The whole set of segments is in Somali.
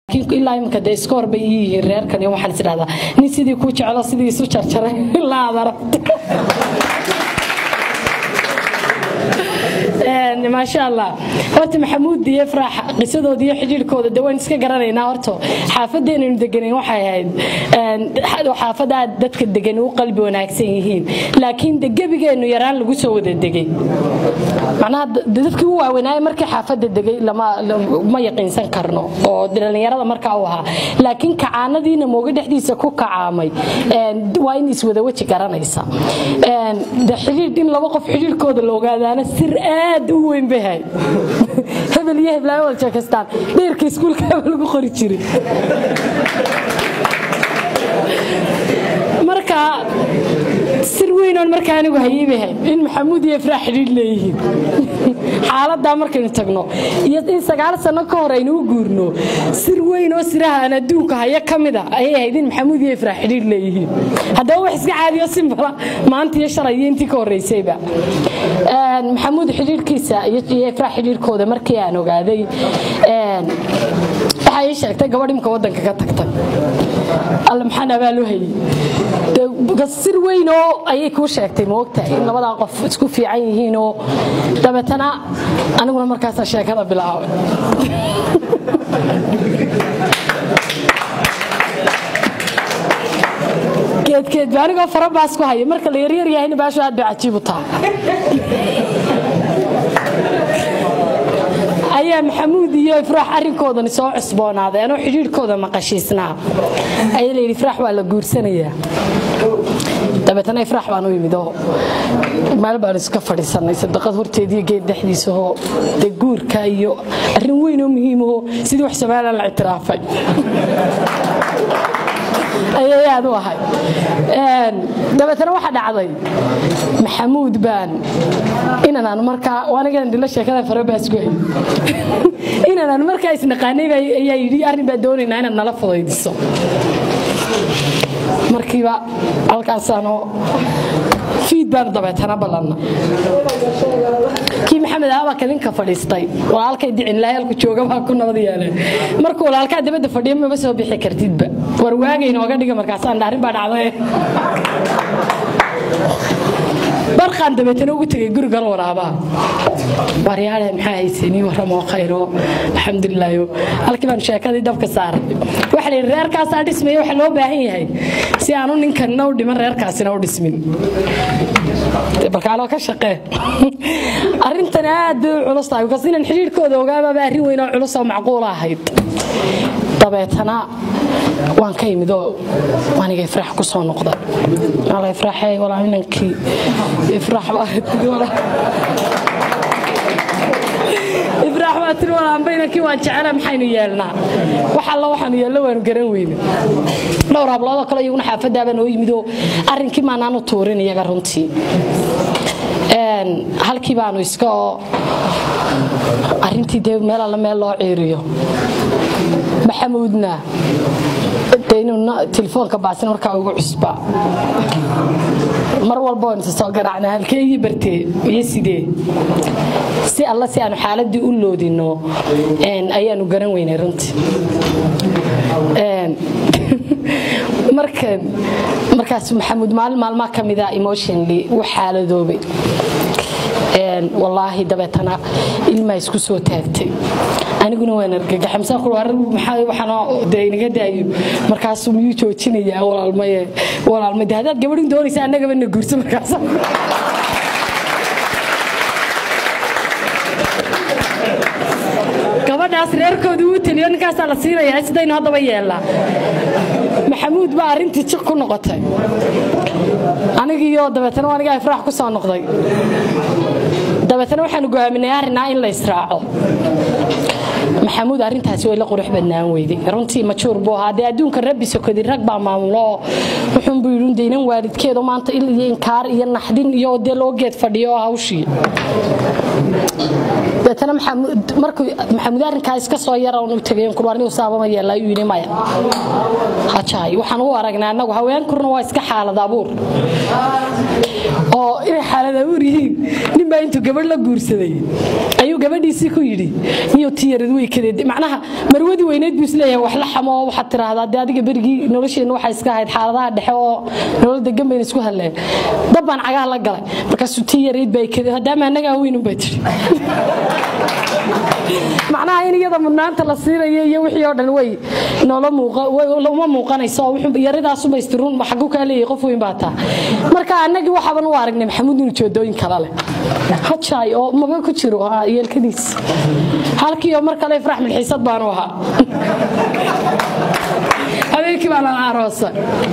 ilaa imika dee iska horbay ii yihiin reerkan iyo waxaan is idhahdaa nin sidii ku jeclo sidii isu jarjaray ilaa aad aragto maasha allah horta maxamuud iyo faraax qisadooda iyo xidhiirkooda de waan iska garanaynaa horta xaafadeenaynu deganayn waxay ahayd xaafad aad dadka degan u qalbi wanaagsan yihiin laakiin de gebigeennu yaraan lagu soo wada degay macnaha dadkii u waaweynaaye markii xaafadda degay ma yaqiinsan karno oo dhallinyarada markaa u ahaa laakiin kacaanadiina mooga dhexdiisa ku kacaamay waa in iswada weji garanaysa de xidhiir in laba qof xidhiirkooda la ogaadaana sir aad u weyn bay hay hebel iyo heblaayo wada sheekaystaan dheerka iskuulka lagu qori jiray marka sir weynoon markaa anigu hayeybahay in maxamuud iyo ifraax xidhiir leeyihiin xaaladaa markaynu tagno iyo in sagaal sano ka hor aynu u guurno sir weyn oo siraha aan adduunka haya ka mida ayay ahayd in maxamuud iyo ifraax xidhiir leeyihiin haddaba wax iska caadiyo simbala maanta iyo shalay iyo intii ka horreysayba maxamuud xidhiirkiisa iyo ifraax xidhiirkooda markii aan ogaaday waxaa ii sheegtay gabadh imka waddanka ka tagtay alle maxaan abaalu hayey sir weyn oo ayay kuu sheegtay moogta in labadaa qof isku fiican yihiinoo dabeetana aniguna markaasa sheekada bilaabay geedkeed ba anigoo farabaas ku haya marka la yaryar yahayna baashu aad bay cajiib u tahay ayaa maxamuud iyo ifraax arrinkoodani soo cusboonaaday anoo xidhiirhkooda maqashiisnaa ayaa layidhi ifraax waa la guursanayaa dabeetana ifraax baan u yimid oo meel baan iska fadhiisannay sadaqad horteediiyo geed dhexdiisahoo dee guurka iyo arrin weyn oo muhiimahoo sidii wax somalilan la ictiraafay ayay aad u ahay dabeetana waxaa dhacday maxamuud baan inanaan markaa anigan dhilo sheekada farabaasku hay inanaan markaa isnaqaanay ayaa yidhi arrin baa doonaynaa inaad nala fudaydiso markiiba halkaasaanoo fiid baan dabeetana ballanna kii maxamed aaba kadinka fadhiistay walaalkay dicin laayaalku jooga baa ku nabad yeeleen markuu walaalkaa dibadda fadhiyo maba soo bixi kartidba war waagay nooga dhiga markaasaan arrin baa dhacday barqaan dabeetana ugu tegay gurigan waraabaa waryaale maxaa haysanii warramoo khayro alxamdulilaayo halkii baan sheekadii dabka saaray waxa la yidhi reerkaasaa dhismaya waxa loo baahan yahay si aanu ninkanna u dhiman reerkaasina u dhismin balkaaloo ka shaqee arrintan aad bay u culus tahay bikaas inaan xidhiirhkooda ogaababa arrin weyn oo culus oo macquula ahayd dabeetana waan ka imid oo aniga ifraax ku soo noqda ala ifraaxey walaa inankii ifraax baa ifraax baa tiri walaanba inankii waan jecela maxaynu yeelnaa wax alla waxaanu yeello waanu garan weyne dhowr habloodoo kale iyaguna xaafaddaabaa noo yimid oo arrinkii maanaanu tuurin iyaga runtii halkii baanu iska oo arrintii dee meel alla meel loo ciiriyo maxamuudna de inuu telefoonka baasin markaa ugu cusba mar walba waan isa soo garaacna halkee ii bartee iyo sidee si alla si aanu xaaladii u loodino ayaanu garan weynay runtii markan markaas maxamuud maalin maalmaa ka mida emotionally wuu xaaladoobay wallaahi dabeetana ilmaa isku soo taagtay aniguna waan argagaxamsawaxaande inaga daayo markaasuu miyuu joojinayaa walaalmaye walaalma de haddaad gabadhin doonaysa annagaba na guurso markaas gabadhaas reerkooda uu teliyo ninkaasaa la siinayaa sidaynu haddaba yeellaa maxamuud baa arrintii jiq ku noqotay anigiiyo dabeetana anigaa ifraax ku soo noqday dabeetana waxaanu go'aaminay arrinaa in la israaco maxamuud arrintaasi way la qurux badnaan weyday runtii majuur buu ahaa dee adduunka rabbi sokodi rag baa maamulo wuxuunbuu yidhi daynan waalidkeedu maanta il iyo inkaar iyo naxdin iyo dee loo geed fadhiyo hawshii dabeetana markuu maxamuud arrinkaa iska soo yara unu tagayen kurwaanigu saabama yeela ayuu yidhi maya hajaay waxaan u aragnaa annagu haweenkurna waa iska xaalad abuur oo inay xaalad abuur yihiin ninbaa intuu gabadh la guursaday ayuu gabadhiisii ku yidhi niyo tiyarad way kadeed macnaha marwadii weyneed buu isleeyahay wax la xamo oo waxaad tiraahdaa dee adiga berigii nolosheenna waxay iska ahayd xaaladaha dhexe oo nolol degan bayna isku hadleen dab baan cagaha la galay markaasuu tiyarayd baa kadeed haddaama annagaa weynun bay tiri macnaha in iyada mudnaanta la siinayo iyo wixii oo dhan way uma muuqanayso yaridaasuma istirun xagu kaa leeyahay qof weyn baa taa marka annagii waxaaban u aragnay maxamuud inuu joodooyin kala leh hajaay oo maba ku jiro yeelkadiis halkii oo mar kale ifrax milxiisad baanu ahaa habeenkii baa lala aroosa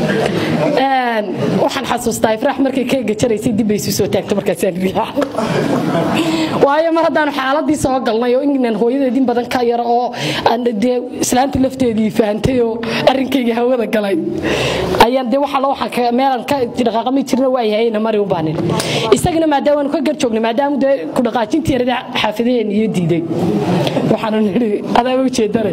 waxaan xasuustaa ifraax markay ka gajaraysay dib bay isu soo taagto markaasaan riyaa waayo mar haddaanu xaaladii soo galnay oo inaan hooyadeedin badan ka yaro oo dee islaantii lafteedii fahantay oo arrinkayga hawada galay ayaan dee waxa waxaan meelan ka dhaqaaqami jirna waa yahayna mari u baanin isagana maadaama ka gar joognay maadaama dee ku dhaqaajintii yarada xaafidaheen iyo diiday waxaanu nidhi adaaba ujeedanay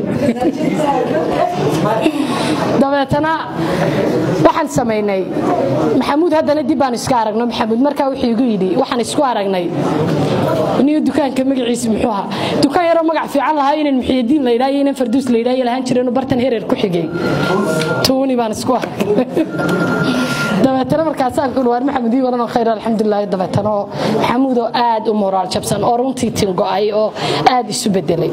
dabeetana waxaan samaynay maxamuud haddana dib baan iska aragno maxamuud markaa wuxuu igu yidhi waxaan isku aragnay niyo dukaanka magaciisa muxuu ahaa dukaan yaroo magac fiican lahaa inaan muxiyadiin la yidhaha iyo inaan farduus la yidhaha lahaan jireen bartan hereer ku xigay tuuni baan isku aragnay dabeetana markaasaan ku waar maxamuud ii waranoo khayr alxamdulilah dabeetana oo maxamuud oo aad u moraal jabsan oo runtii tin go'ay oo aad isu bedelay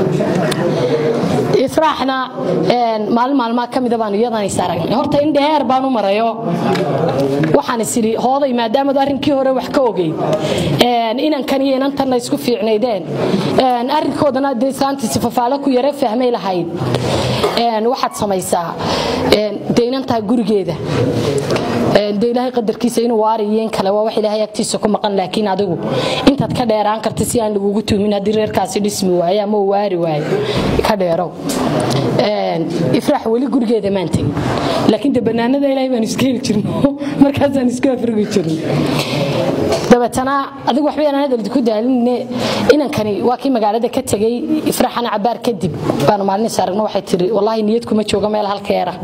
ifraaxna maalin maalmaa ka mida baan iyadan is aragnay horta in dheer baan u marayo waxaan is idhi hooday maadaamadu arrinkii hore wax ka ogey inankan iyo inantanna isku fiicnaydeen arrinkoodana dee saantiisi fafaalo ku yare fahmay lahayd waxaad samaysaa dee inantaa gurigeeda dee ilaahay qadarkiisa inuu waariyeen kale waa wax ilaahay agtiisa ku maqan laakiin adigu intaad ka dheeraan karta si aan lagugu tuumin haddii reerkaasi dhismi waayo ama uu waari waayo ka dheerow ifraax weli gurigeeda maan tegin laakiin de banaanada ilaahay baan iska heli jirno markaasaan isku afrigi jirno dabeetana adigu waxba aan hadal ku daaline inankani waa kii magaalada ka tegay ifraaxana cabaar kadib baanu maalin is aragno waxay tiri wallaahi niyad kuma jooga meel halkeera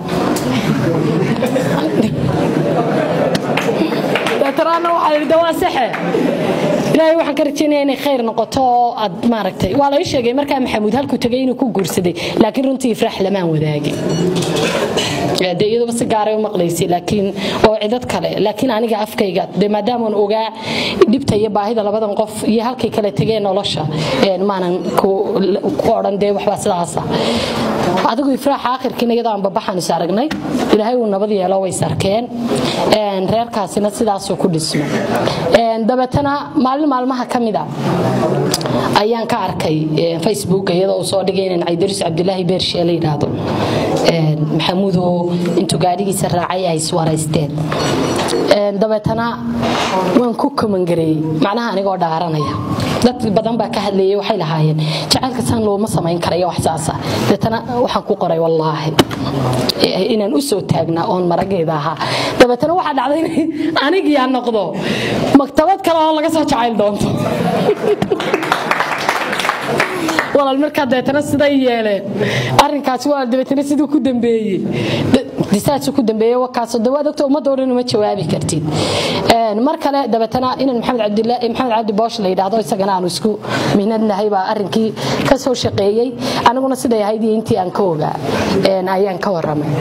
dabeetanaana waxaa yidhi dawaa saxe ilaahay waxaan ka rajaynaya inay khayr noqoto oo aad maaragtay waa lai sheegay markaa maxamuud halkuu tegay inuu ku guursaday laakiin runtii ifraax lamaan wadaagin de iyaduba si gaaray u maqlaysay laakiin oo cidad kale laakiin aniga afkayga de maadaamaan ogaa dhibta iyo baahida labadan qof iyo halkay kale tegeen nolosha maanan ku odhan dee waxbaa sidaasa adigu ifraax aakhirkiina iyadoo aan babaxaan is aragnay ilaahay uu nabad yeelo way is arkeen reerkaasina sidaasuu ku dhismo dabeetana maalin maalmaha ka mida ayaan ka arkay facebook iyadoo uu soo dhigay inaan caydaris cabdilaahi beershe la yidhaahdo maxamuudoo intuu gaadhigiisa raacay ay iswaraysteen dabeetana waan ku kamangareeyey macnaha anigoo dhaaranaya dad badan baa ka hadlayay waxay lahaayeen jacaylka saan looma samayn karayo wax saasa dabeetana waxaan ku qoray wallaahi inaan u soo taagnaa oon marageeda ahaa dabeetana waxaa dhacday in anigii aan noqdo maktabad kale oo laga soo jacayl doonto walaal markaa dabeetana siday yeeleen arrinkaasi waa dabeetana siduu ku dambeeyey disaadsu ku dambeeyey wakaasoo dawaad ogta ummadda oo dhan uma jawaabi kartid mar kale dabeetana inan maxamed cabdilaahi maxamed cabdi boosh la yidhaahdo isagana aanu isku mihnadnahay baa arrinkii ka soo shaqeeyey aniguna siday ahayd iyo intii aan ka ogaa ayaan ka waramay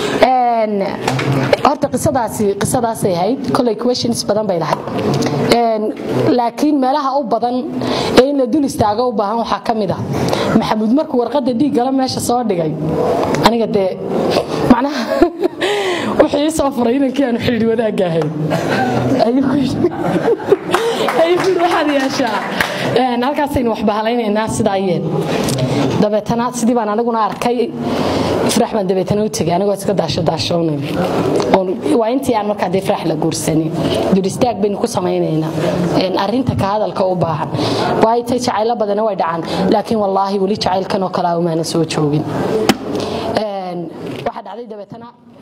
horta qisadaasi qisadaasay ahayd kolay questions badan bay lahayd laakiin meelaha u badan ee in la dul istaago u baahan waxaa ka mid ah maxamuud markuu warqadda dhiiggala meesha soo dhigay aniga dee macnaha wuxuu ii soo furay inankii aanu xidhiidh wadaagga ahayn ayuu ku yidhi waxaad yeeshaa halkaasaynu wax bahalaynaynaa sidaa yeel dabeetana sidii baan aniguna arkay ifraax baan dabeetana u tegay anigoo iska daasho daashoonay waa intii aan markaa dee ifraax la guursanin dul istaag baynu ku samaynaynaa arrinta ka hadalka u baahan waayo tay jacaylo badana way dhacaan laakiin wallaahi weli jacaylkan oo kalaa umaana soo joogin waxaa dhacday dabeetana